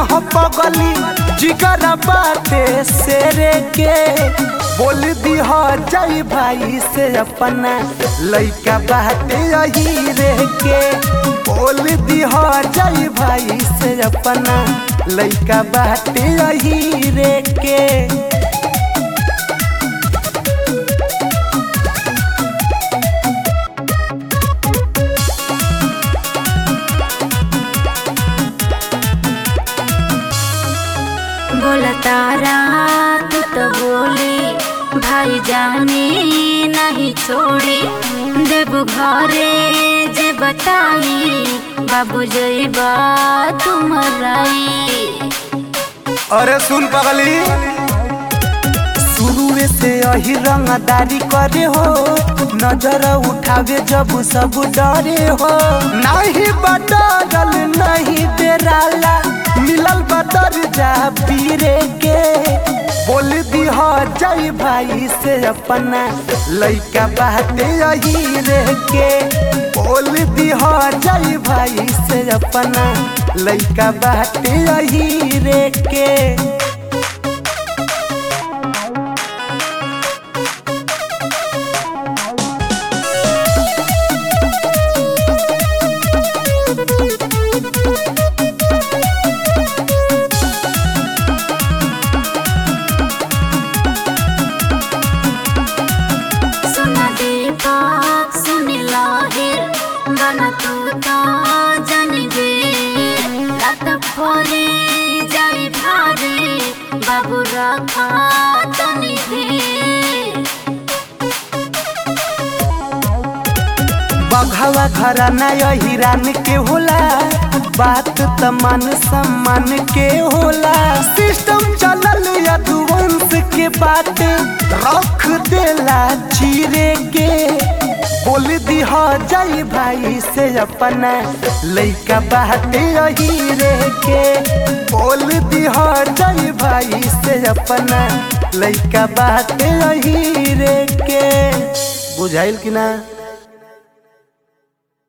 हो पगली जिगर बाटे शेरे के बोल दी हो जय भाई से अपना लइका बाटे यही रे के बोल दी हो जय भाई से अपना लइका बाटे यही रे के बोला तारा तू तो बोली भाई जाने नहीं छोड़ी देव घरे जे बताई बाबू जईबा तुम्हाराई अरे सुन पगली शुरू से यही रंगदारी करे हो नजर उठावे जब सब डरे हो नहीं बदल नहीं डेराला मिलल बदल जा पीरे के बोल दी हो जय भाई से अपना लइका बाटे यही रे के बोल दी हो जय भाई से अपना लइका बाटे यही रे के सुना दे बात सुन लाहिर गाना तू तो जानी गे रात भरे जाई भारे बाबू रखा तनी भी बघवा घराना यही रान के होला बात त मान सम्मान के होला सिस्टम चलल यदुवंश के बात रख देला चीरे के बोल दी हो जय भाई से अपना लइका बाटे यही रे के बोल दी हो जय भाई से अपना लइका बाटे यही रे के बुझाइल कि ना